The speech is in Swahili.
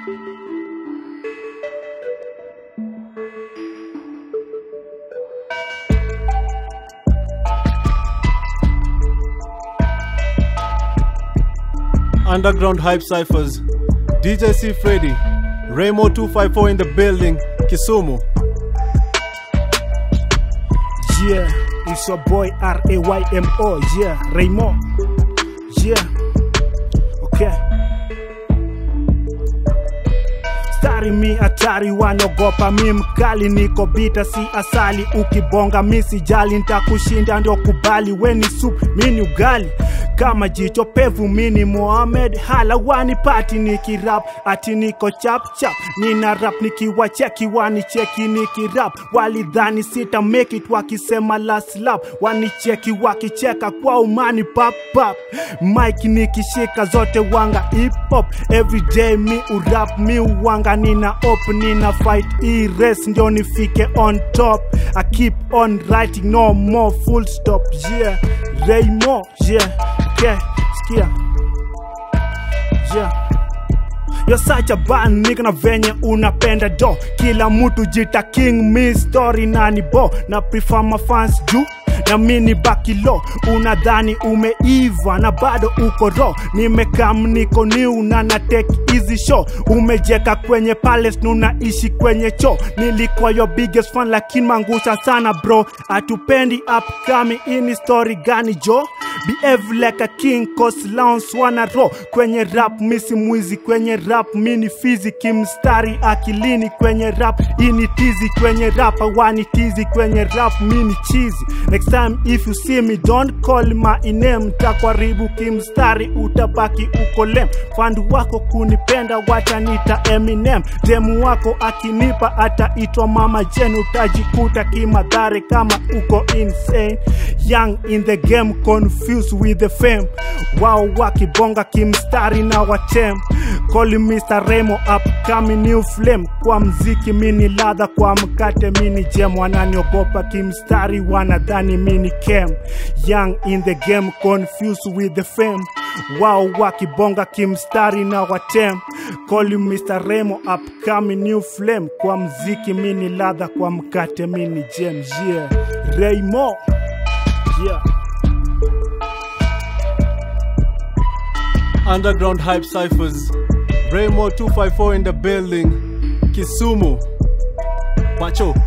Underground Hype Cyphers, DJ C. Freddy, Raymo 254 in the building, Kisumu. Yeah, it's your boy R A Y M O. Yeah, Raymond. Yeah, okay. Stari mi hatari wanaogopa mi mkali niko bita si asali ukibonga mi sijali ntakushinda ndio kubali weni sup mi ni ugali kama jicho pevu mini Mohamed halawani pati nikirap ati niko chap chap nina rap nikiwa cheki wani cheki nikirap walidhani sita make it wakisema last lap wanicheki wakicheka kwa umani pap pap mike nikishika zote wanga hip hop everyday mi urap mi uwanga nina op nina fight e race ndio nifike on top I keep on writing no more full stop yeah Raymo yeah okay skia yeah You're such a bad nigga na venye unapenda do kila mtu jita king mi story nani bo na prefer my fans juu na mini bakilo unadhani umeiva na bado uko ro nimekam niko new na na take easy show umejeka kwenye palace na unaishi kwenye cho nilikuwa your biggest fan lakini mangusha sana bro atupendi upcoming ini story gani jo behave like a king cause lounge wana ro kwenye rap misi mwizi kwenye rap mini fizi kimstari akilini kwenye rap ini tizi kwenye rap awani tizi kwenye rap mini chizi next time if you see me don't call my name takwaribu kimstari utabaki uko lem fandu wako kunipenda watanita eminem demu wako akinipa ataitwa mama jen utajikuta kimadhare kama uko insane young in the game confused with the fame wao wakibonga kimstari na watem call Mr. Remo upcoming new flame kwa mziki mini ladha kwa mkate mini jem wananiogopa kimstari wanadhani mini kem young in the game confused with the fame wao wakibonga kimstari na watem call Mr. Remo upcoming new flame kwa mziki mini ladha kwa mkate mini jem yeah Raymo yeah Underground Hype Cyphers, Raymo 254 in the building, Kisumu. Pacho.